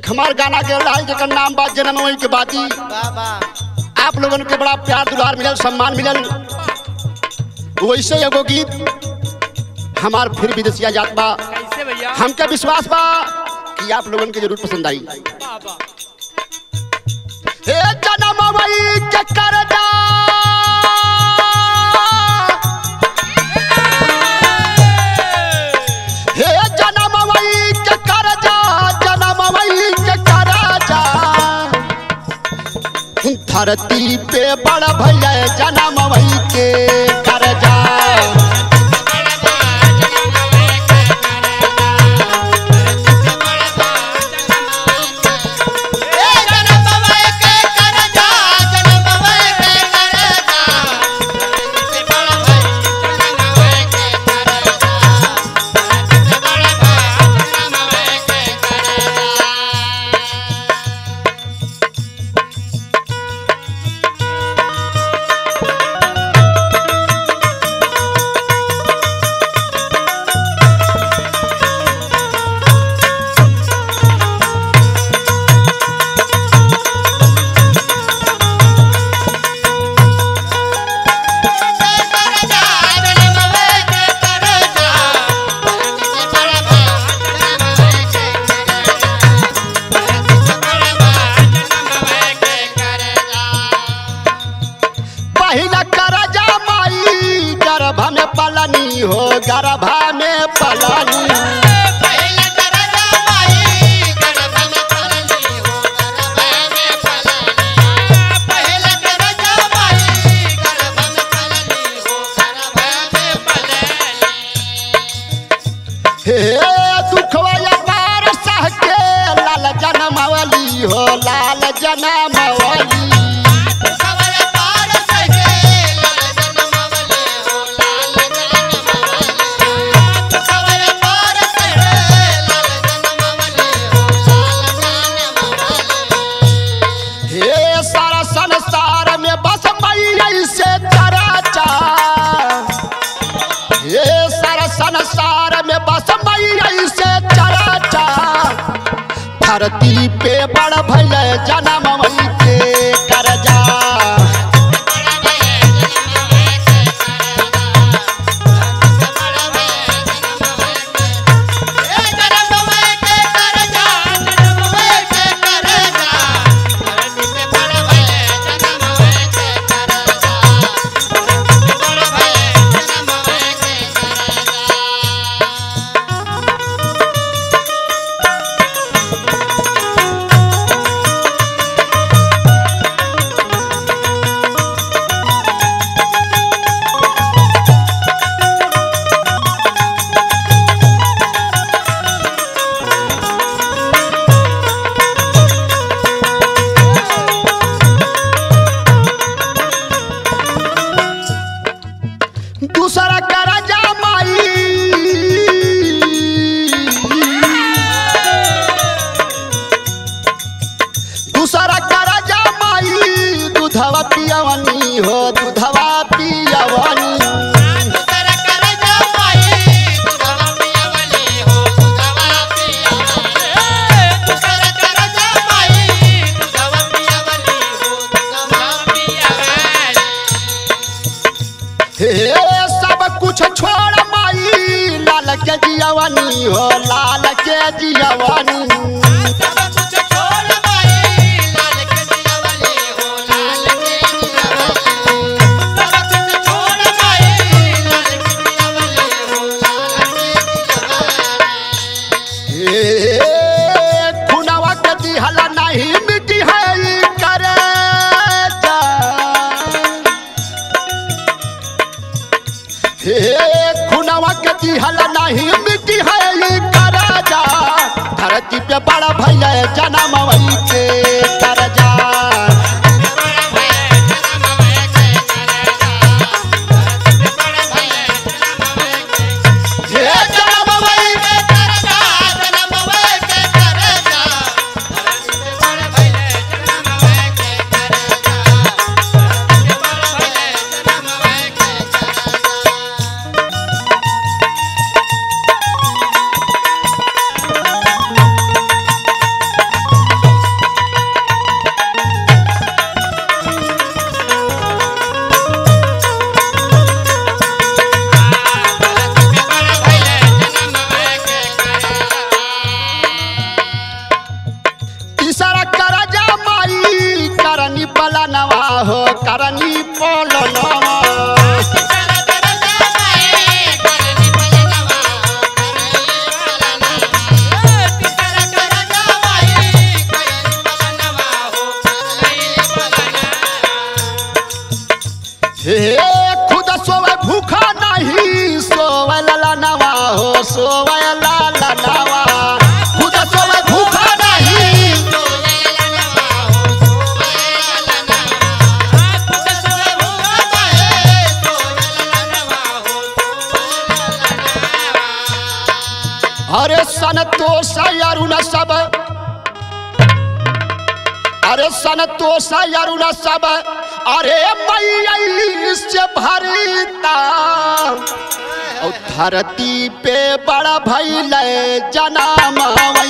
एक हमार गाना के रहा जेकर नाम बा जन्म वही के बाती वाह वाह आप लोगन के बड़ा प्यार दुलार मिलल सम्मान मिलल वैसे एगो गीत हमार फिर विदेशिया जात बा कैसे भैया हमके विश्वास बा कि आप लोगन के जरूर पसंद आई वाह वाह हे जन्म वही के करजा हे जन्म वही के करजा जन्म वही के करजा धरती पे बड़ भैया जन्म वही के करजा ए जनम बाबा के कर जा जनम बाबा के कर जा से बड़ा भाई जनम बाबा के कर जा से बड़ा भाई जनम बाबा के कर जा पहिला करजा माई गर्भ में पलनी हो गर्भ में पलनी हे दुखवा पार सह के लाल जनमवली हो लाल जनमवली हे सारा संसार में बस मैया से चराचा हे सारा संसार में बस मैया से चराचा धरती पे बड़ भैया जनम वही के करजा दूसरा करजा माई दूसरा करजा माई दूधवा पियवनी हो दूधवा पियवनी हे सब कुछ छोड़ माई लाल के जियवनी हो लाल के जियवनी हे खुनवा के दिहला नहीं मिटी है ई करजा हे खुनवा के दिहला नहीं मिटी है ई करजा धरती पे बड़ा भैया जनम वही के करजा हे जनम वही Thank अरुण सब अरे संतोष अरुण सब अरे मैया से भरता और धरती पे बड़ा भैल जना